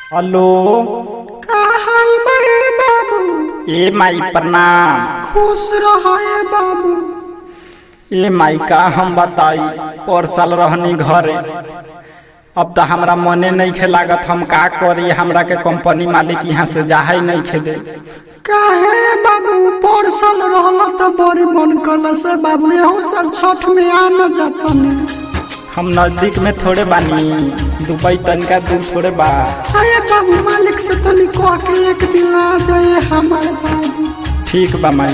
Hello का हाल बड़े बाबू ए माई प्रणाम खुश रहे बाबू ए माई का हम बताई पर साल रहनी घरे अब तो हमरा मने नहीं खे लागत हम का करी हमरा के कंपनी मालिक यहाँ से जाहे नहीं खे दे काहे बाबू परसल रहल त बड़ी मन कल से बाबू यहू साल छठ में आ न जातनी हम नजदीक में थोड़े बानी दुबई तनका दूर थोड़े बा अरे बाबू मालिक से तनी कह के एक दिन आ जाए हमारे बाबू ठीक बा माई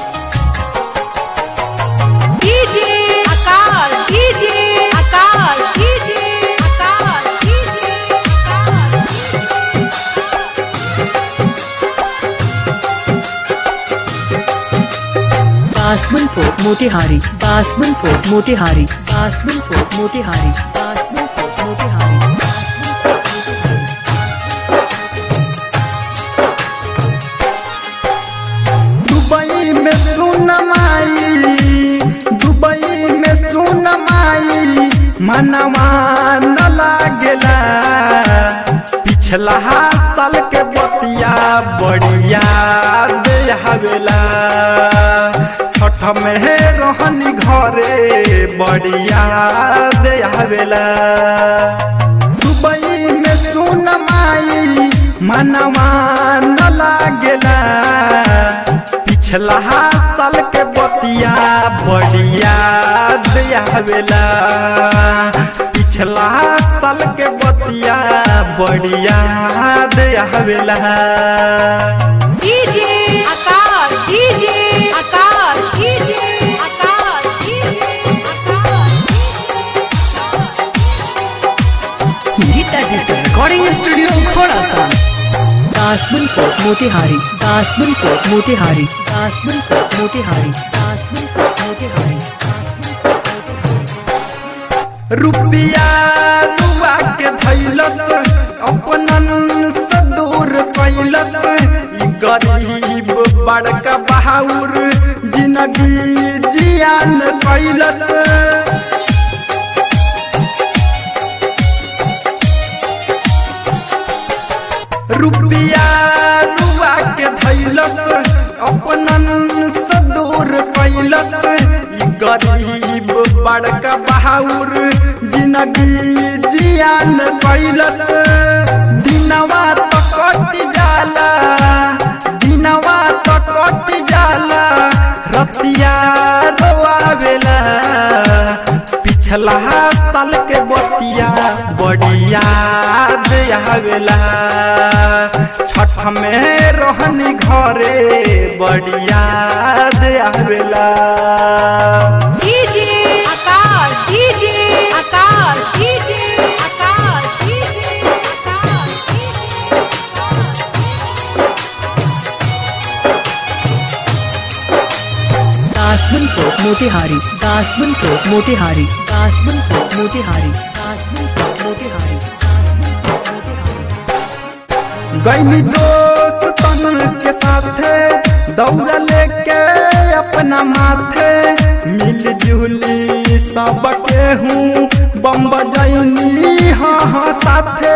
DJ Akash DJ Akash DJ Akash DJ Akash Basmanpur Motihari Basmanpur Motihari Basmanpur Motihari Basmanpur Motihari Dubai में सुन माई दुबई में सुन माई मनवा न लागेला पिछला साल के बतिया बढ़िया दे हवेला छठ में रहनी घरे बढ़िया दे हवेला दुबई में सुन माई मनवा न लागेला पिछला साल के बतिया बढ़िया दियावेला पिछला साल के बतिया बढ़िया दियावेला DJ Akash DJ Akash DJ Akash DJ Geeta digital recording studio Khorasa Dasmanpur Motihari Dasmanpur Motihari Dasmanpur Motihari Dasmanpur Motihari रुपया रुआ के धैलस अपनन से दूर कैलस ई गरीब बड़का बहाउर जिंदगी जियान कैलस रुपया रुआ के धैलस अपनन से दूर कैलस ई गरीब बड़का बहाउर जिंदगी जियान कैलस दिनवा तो कट जाला दिनवा तो कट जाला रतिया रोआवेला पिछला साल के बतिया बढ़िया दियावेला छठ में रहनी घरे बढ़िया दियावेला DJ Akash DJ Akash DJ Akash DJ Akash Dasmanpur Motihari Dasmanpur Motihari Dasmanpur Motihari Dasmanpur Motihari गैनी दोस्त तन के साथे दौड़ लेके अपना माथे मिल जुली सबके हूँ बम बजैनी हाँ हाँ साथे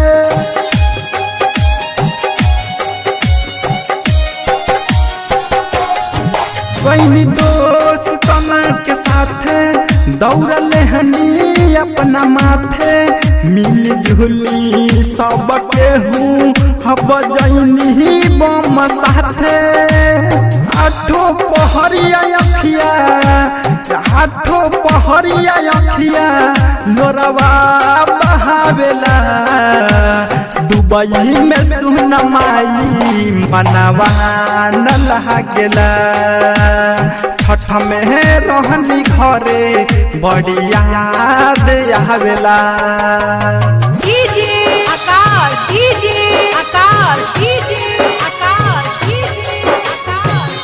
गैनी दोस्त तन के साथे दौड़ लेहनी अपना माथे मिल जुली सबके हूँ हब जैनी बम साथे आठो पहरिया अखिया आठो पहरिया अखिया लोरवा बहावेला दुबई में सुन माई मनवा न लागेला छठ में रहनी घरे बढ़िया दियावेला DJ Akash DJ Akash DJ Akash DJ Akash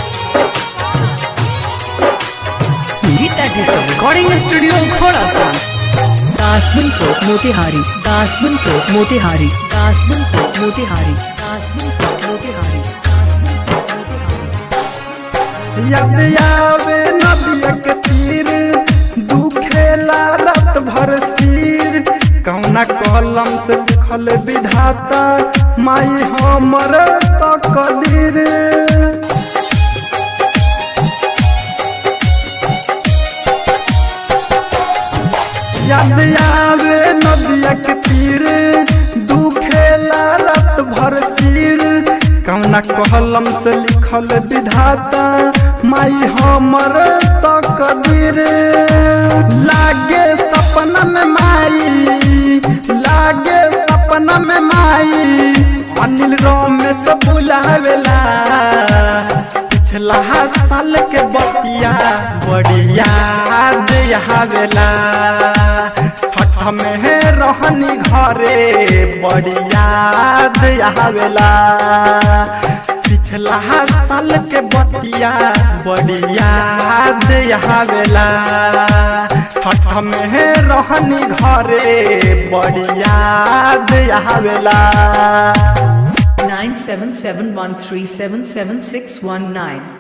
Geeta digital recording studio Khorasa Dasmanpur Motihari Dasmanpur Motihari Dasmanpur Motihari Dasmanpur Motihari याद आवे नदिया के तीर दुखेला रात भर सिर कौना कौन कलम से लिखल विधाता माई हमर तकदीर याद आवे नदिया के तीर दुखेला रात भर सिर कौना कलम से लिखल विधाता माई हमर तकदीर लागे सपना में माई लागे सपना में माई अनिल रमेश बुलावेला पिछला साल के बतिया बड़ी याद आवेला हठ में रहनी घरे बड़ी याद आवेला पिछला साल के बतिया बड़ी याद आवेला हठ में रहनी घरे बड़ी याद आवेला nine seven seven one three seven seven six one nine.